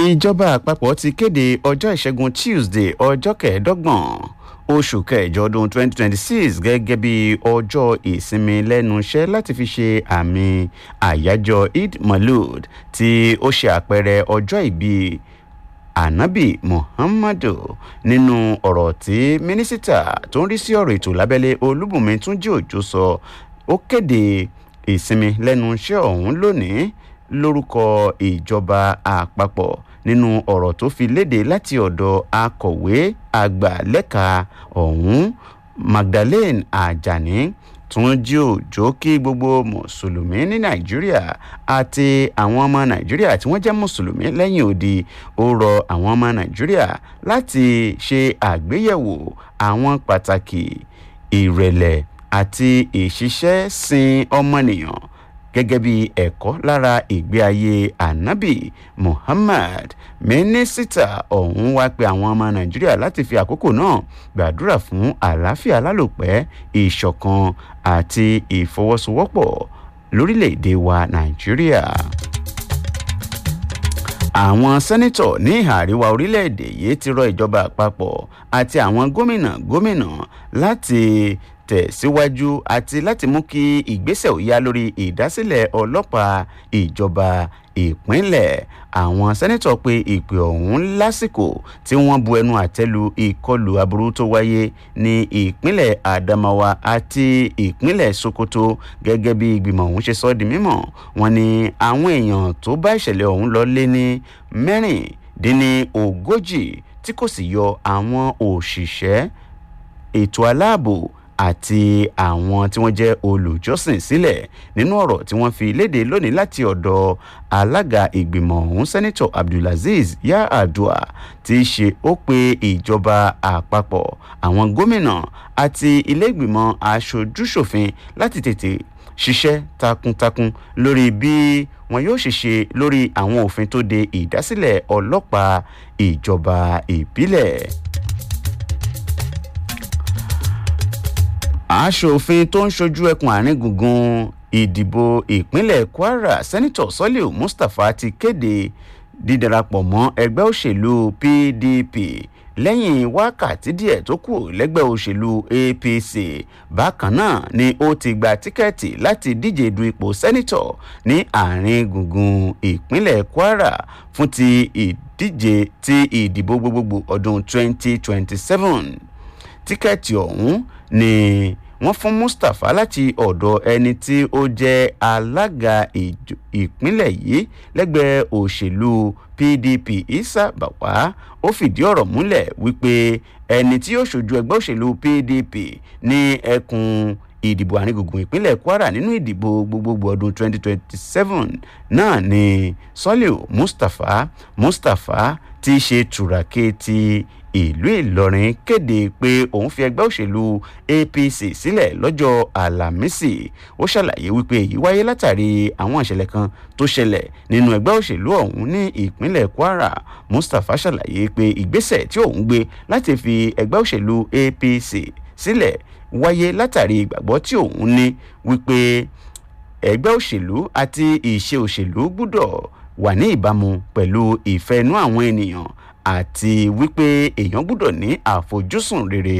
ìjọba àpapọ̀ ti kéde ọjọ́ ìṣẹ́gun tuesday ọjọ́ kẹẹ̀ẹ́dọ́gbọ̀n oṣù kẹjọ ọdún 2026 gẹ́gẹ́ bí ọjọ́ ìsinmi lẹ́nu iṣẹ́ láti fi ṣe àmì àyájọ́ eid malud tí ó ṣe àpẹẹrẹ ọjọ́ ìbí anabi muhammadu nínú ọ̀rọ̀ tí mínísítà tó ń rí sí ọ̀rọ̀ ètò lábẹ́lé olúbùnmi túnjí òjò sọ ó kéde ìsinmi lẹ́nu iṣẹ́ ọ̀hún lónìí lórúkọ ìjọba àpapọ̀ nínú ọ̀rọ̀ tó fi léde láti ọ̀dọ̀ akọ̀wé àgbà lẹ́ka ọ̀hún magdalene ajani tún jí òjò kí gbogbo mùsùlùmí ní nàìjíríà àti àwọn ọmọ nàìjíríà tí wọ́n jẹ́ mùsùlùmí lẹ́yìn odi ó rọ àwọn ọmọ nàìjíríà láti ṣe àgbéyẹ̀wò àwọn pàtàkì ìrẹ̀lẹ̀ àti ìṣiṣẹ́ sin ọmọnìyàn gẹ́gẹ́ bí ẹ̀kọ́ lára ìgbé ayé anabi muhammad mínísítà ọ̀hún wá pé àwọn ọmọ nàìjíríà láti fi àkókò náà gbàdúrà fún àlàáfíà lálòpẹ́ ìṣọ̀kan àti ìfọwọ́sowọ́pọ̀ lórílẹ̀‐èdè wa nàìjíríà àwọn sẹ́nitọ̀ ní ìhà àríwá orílẹ̀‐èdè yìí ti rọ ìjọba àpapọ̀ àti àwọn gómìnà gómìnà láti tẹ̀síwájú àti láti mú kí ìgbésẹ̀ ò yá lórí ìdásílẹ̀ ọlọ́pàá ìjọba ìpínlẹ̀ àwọn sẹ́nẹ́tọ̀ pé ìpè ọ̀hún lásìkò tí wọ́n bu ẹnu àtẹ́lu ìkọlù aburú tó wáyé ní ìpínlẹ̀ adamawa àti ìpínlẹ̀ sokoto gẹ́gẹ́ bí ìgbìmọ̀ ọ̀hún ṣe sọ di mímọ̀ wọn ni àwọn èèyàn tó bá ìṣẹ̀lẹ̀ ọ̀hún lọ lé ní mẹ́rìndínní ogójì tí kò sì yọ àwọn òṣìṣẹ́ ètò aláàbò àti àwọn tí wọ́n jẹ́ olùjọ́sìn sílẹ̀ nínú ọ̀rọ̀ tí wọ́n fi léde lónìí láti ọ̀dọ̀ alága ìgbìmọ̀ ọ̀hún sẹ́nitọ̀ abdulaziz yaadua ti ṣe ó pe ìjọba àpapọ̀ àwọn gómìnà àti iléègbìmọ̀ aṣojúṣòfin láti tètè ṣiṣẹ́ takuntakun lórí bí wọn yóò ṣe ṣe lórí àwọn òfin tó de ìdásílẹ̀ ọlọ́pàá ìjọba ìbílẹ̀. aṣòfin tó ń ṣojú ẹkùn àárín gbùngbùn ìdìbò ìpínlẹ̀ kwara sẹ́nitọ̀ sọ́líù mustapha ti kéde dídarapọ̀ mọ́ ẹgbẹ́ òṣèlú pdp lẹ́yìn wákàtí díẹ̀ tó kù lẹ́gbẹ́ òṣèlú apc bákan náà ni ó ti gba tíkẹ́ẹ̀tì láti díje du ipò sẹ́nitọ̀ ní àárín gbùngbùn ìpínlẹ̀ kwara fún ti ìdíje ti ìdìbò gbogbogbò ọdún 2027 tíkẹ́ẹ̀tì ọ̀hún ni wọ́n fún mustapha láti ọ̀dọ̀ ẹni tí ó jẹ́ alága ìpínlẹ̀ yìí lẹ́gbẹ̀ẹ́ òṣèlú pdp isa bawa ó fìdí ọ̀rọ̀ múlẹ̀ wípé ẹni tí yóò ṣojú ẹgbẹ́ òṣèlú pdp ní ẹkùn ìdìbò àrígùngùn ìpínlẹ̀ kwara nínú ìdìbò gbogbogbò ọdún 2027 náà ni sọ́líù mustapha mustapha ti ṣe tùràkè ti ìlú ìlọrin kéde pé òun fi ẹgbẹ́ òṣèlú apc sílẹ̀ lọ́jọ́ àlàmísì ó ṣàlàyé wípé èyí wáyé látàrí àwọn ìṣẹ̀lẹ̀ kan tó ṣẹlẹ̀ nínú ẹgbẹ́ òṣèlú ọ̀hún ní ìpínlẹ̀ kwara mustapha ṣàlàyé pé ìgbésẹ̀ tí òun gbé láti fi ẹgbẹ́ òṣèlú apc sílẹ̀ wáyé látàrí ìgbàgbọ́ tí òun ní wípé ẹgbẹ́ òṣèlú àti ìṣe òṣèlú gbúdọ̀ wà ní ìbámu pẹ̀lú ìfẹ́ inú àwọn ènìyàn àti wípé èèyàn gbúdọ̀ ní àfojúsùn rere.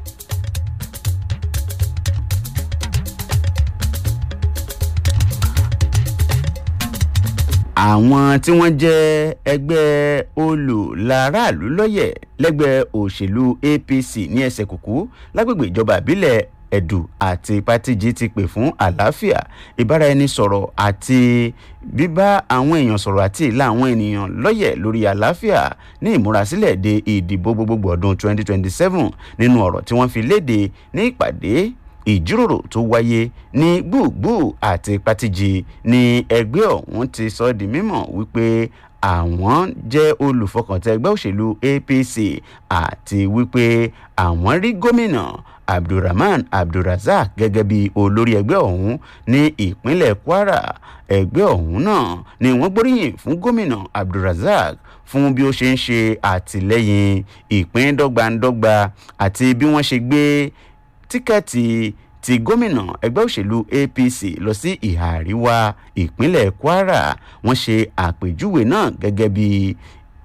àwọn tí wọ́n jẹ́ ẹgbẹ́ olùlàráàlú lọ́yẹ̀ lẹ́gbẹ́ òṣèlú apc ní ẹsẹ̀ kùkú lágbègbè ìjọba ìbílẹ̀ ẹ̀dù àti pátìjì ti pè fún àlàáfíà ìbáraẹnisọ̀rọ̀ àti bíbá àwọn èèyàn sọ̀rọ̀ àti ìlà àwọn ènìyàn lọ́yẹ̀ lórí àlàáfíà ní ìmúrasílẹ̀ de ìdìbò gbogbogbò ọdún 2027 nínú ọ̀rọ̀ tí wọ́n fi léde ní ìpàdé ìjíròrò tó wáyé ní gbùgbù àti pátìjì ní ẹgbẹ́ ọ̀hún ti sọ di mímọ̀ wípé àwọn jẹ́ olùfọkàntẹ́ ẹgbẹ́ òṣèlú apc àti wípé àwọn rí gómìnà abdulrahman abdulrasaq gẹ́gẹ́ bí olórí ẹgbẹ́ ọ̀hún ní ìpínlẹ̀ kwara ẹgbẹ́ ọ̀hún náà ni wọ́n gbóríyìn fún gómìnà abdulrasaq fún bí ó ṣe ń ṣe àtìlẹ́yìn ìpín dọ́gbandọ́gba àti bí wọ́n ṣe gbé tíkẹ́ẹ̀tì ti gómìnà ẹgbẹ́ òṣèlú apc lọ sí ìhà àríwá ìpínlẹ̀ kwara wọ́n ṣe àpèjúwe náà gẹ́gẹ́ bí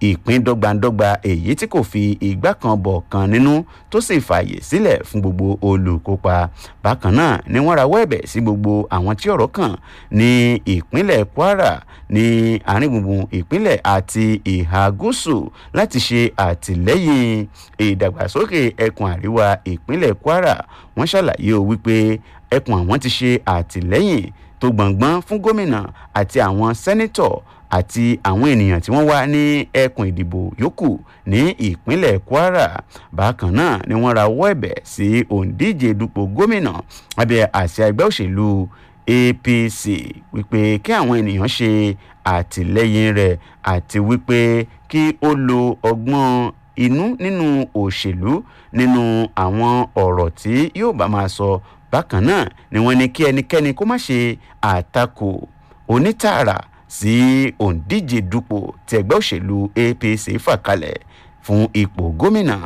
ìpín dọ́gbandọ́gba èyí tí kò fi ìgbà kan bọ̀ kan nínú tó sì fààyè sílẹ̀ fún gbogbo olùkópa bákan náà ni wọ́n rawọ́ ẹ̀bẹ̀ sí gbogbo àwọn tí ọ̀rọ̀ kàn ní ìpínlẹ̀ kwara ní àárín gbùngbùn ìpínlẹ̀ àti ìhà gúúsù láti ṣe àtìlẹ́yìn ìdàgbàsókè ẹkùn àríwá ìpínlẹ̀ kwara wọ́n ṣàlàyé o wípé ẹkùn àwọn ti ṣe àtìlẹ́yìn tó gbọ̀ngbọ́n fún gómìnà àti àwọn sẹ́nítọ̀ àti àwọn ènìyàn tí wọ́n wá ní ẹkùn ìdìbò yòókù ní ìpínlẹ̀ kwara bákan náà ni wọ́n rawọ́ ẹ̀bẹ̀ sí òǹdíje dupò gómìnà abẹ́ àṣà ẹgbẹ́ òṣèlú apc wípé kí àwọn ènìyàn ṣe àtìlẹ́yìn rẹ̀ àti wípé kí ó lo ọgbọ́n inú nínú òṣèlú nínú àwọn ọ̀rọ̀ tí yóò bá máa sọ bákan náà ni wọ́n ní kí ẹnikẹ́ni kó má ṣe àtakò onítààrà sí òǹdíje dupò tí ẹgbẹ́ òṣèlú apc fà kalẹ̀ fún ipò gómìnà.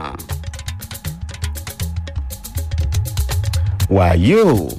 wàyí o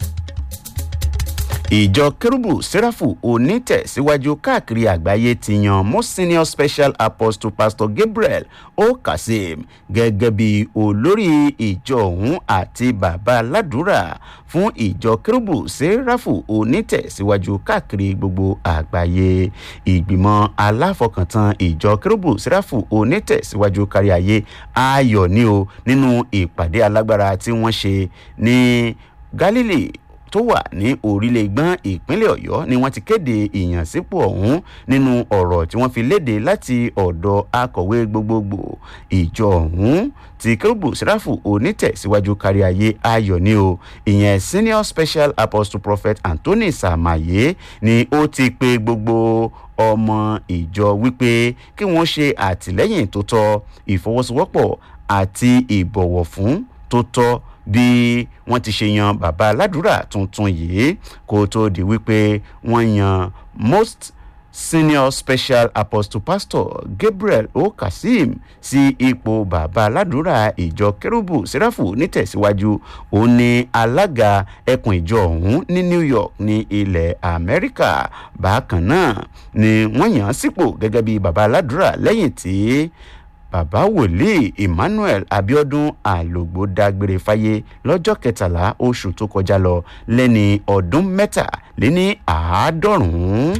ìjọ kérúbù sẹ́ráfù onítẹ̀síwájú káàkiri àgbáyé ti yan most senior special apostle pastor gabriel o kazeem gẹ́gẹ́ bí olórí ìjọ ọ̀hún àti bàbá aládùúrà fún ìjọ kérúbù sẹ́ráfù onítẹ̀síwájú káàkiri gbogbo àgbáyé ìgbìmọ̀ aláfọkàntán ìjọ kérúbù sẹ́ráfù onítẹ̀síwájú kárí ayé ayọ̀ ní o nínú ìpàdé alágbára tí wọ́n ṣe ní galilee tó wà ní orílẹ̀ gbọ́n ìpínlẹ̀ ọ̀yọ́ ni wọ́n ti kéde ìyànsípò ọ̀hún nínú ọ̀rọ̀ tí wọ́n fi léde láti ọ̀dọ̀ akọ̀wé gbogbogbò ìjọ ọ̀hún ti kérúbù sẹ́ráfù onítẹ̀síwájú kárí ayé ayọ̀ ni o ìyẹn senior special apostle prophet anthony samaye ni ó ti pe gbogbo ọmọ ìjọ wípé kí wọ́n ṣe àtìlẹ́yìn tó tọ́ ìfọwọ́sowọ́pọ̀ àti ìbọ̀wọ̀ fún tó tọ́ bí wọ́n ti ṣe yan bàbá aládùúrà tuntun yìí kó tó di wípé wọ́n yan most senior special apostle pastor gabriel o kazeem sí ipò bàbá aládùúrà ìjọ kérúbù sẹ́ráfù nítẹ̀síwájú òun ni alága ẹkùn ìjọ ọ̀hún ní new york ní ilẹ̀ amẹ́ríkà bákan náà ni wọ́n yàn án sípò gẹ́gẹ́ bí bàbá aládùúrà lẹ́yìn tí bàbá wòlíì emmanuel abiodun àlògbò dágbére fáyé lọ́jọ́ kẹtàlá oṣù tó kọjá lọ lẹ́ni ọdún mẹ́tàléní àádọ́rùn-ún.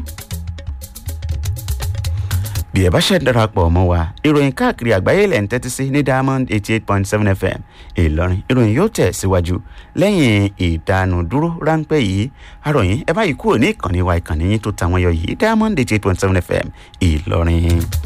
bí ẹ bá ṣe darapọ̀ mọ́ wa ìròyìn káàkiri àgbáyé lẹ̀ ń tẹ́tí sí ní diamond eighty eight point seven fm ìlọrin ìròyìn yóò tẹ̀ síwájú lẹ́yìn ìdánudúró ráńpẹ́ yìí àròyìn ẹ báyìí kúrò ní ìkànnì wa ìkànnì yín tó tàwọn yọ yìí diamond eighty eight point seven fm ìlọrin.